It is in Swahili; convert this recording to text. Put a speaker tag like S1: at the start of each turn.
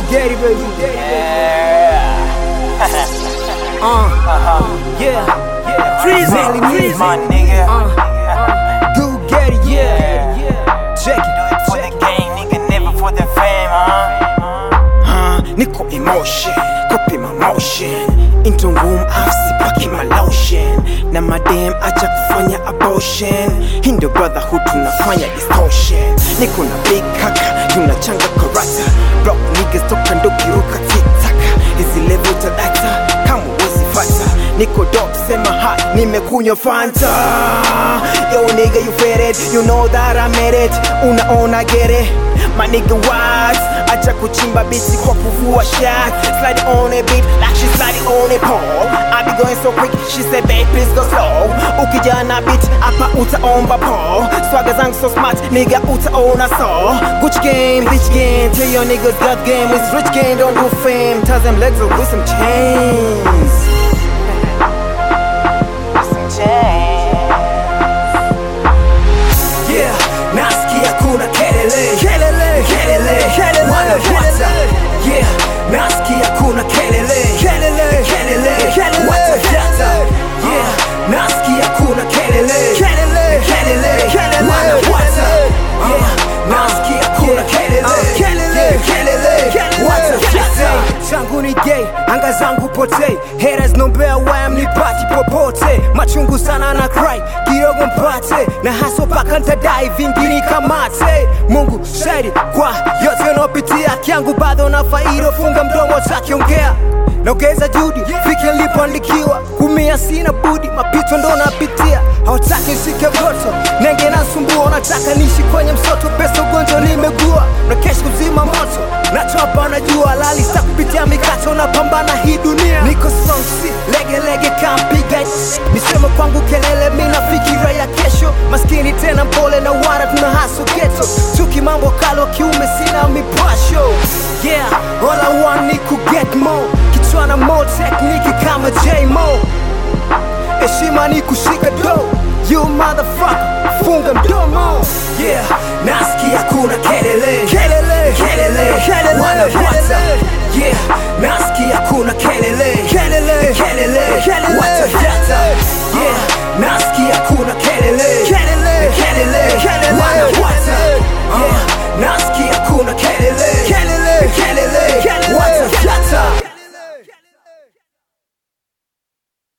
S1: get it, baby.
S2: Yeah.
S1: Uh, yeah, yeah. Freeze it, freeze
S2: My
S1: it.
S2: nigga.
S1: Uh, go get it, yeah, yeah. Check
S2: Do
S1: it,
S2: it for
S1: check
S2: the
S1: it.
S2: game, nigga, never for the fame, huh?
S3: huh? Niko emotion, copy my motion Into room sipaki my lotion Na madem acha kufanya abortion Hindo brotherhood tunafanya distortion Niko na big kaka, tunachanga karata Block niggas toka ndo kiruka tiktaka Hizi level za data, kama wezi fata Niko dope, sema ha, nimekunywa fanta Yo nigga you fed it, you know that I made it Unaona get it, my nigga what acha kuchimba biti kwa kuvua shot slide on a beat like she slide on a pole I be going so quick she said babe please go slow ukija na beat hapa utaomba po swaga zangu so smart nigga utaona so Gucci game bitch game tell your niggas that game is rich game don't do fame tell them legs up with some chains
S2: Some change.
S3: Yeah, nasikia kuna kelele kelele kelele kelele wanafuata Yeah, nasikia kuna kelele kelele kelele kelele watafuata Yeah, nasikia kuna kelele kelele kelele kelele wanafuata Yeah, nasikia kuna kelele kelele kelele kelele watafuata
S1: changu ni gay, anga zangu potei Haters nombea waya mnipati popote Machungu sana na cry, kidogo mpate Na haso paka ntadai vingi nikamate Mungu shahidi kwa yote unaopitia Kiangu bado na faida, funga mdomo takiongea Naongeza juhudi, fike nilipoandikiwa Kumia sina budi, mapito ndo napitia Hawataki nishike voto, nenge nasumbua Unataka niishi kwenye msoto, pesa ugonjwa nimegua Na kesho kuzima moto, nachopa na jua Lali sa kupitia mikato, napambana hii dunia Niko sonsi, lege lege kampiga Niseme kwangu kelele, mina fikira ya kesho Maskini tena mpole na wara tuna haso geto Chuki mambo kalo kiume sina mipasho Yeah, all I want ni ku get more Kichwana more technique kama J-Mo Heshima ni kushika do You motherfucker, funga mdomo
S3: Yeah, nasikia kuna kelele kelele kelele kelele wanafuata Yeah, nasikia kuna kelele kelele kelele kelele watafuata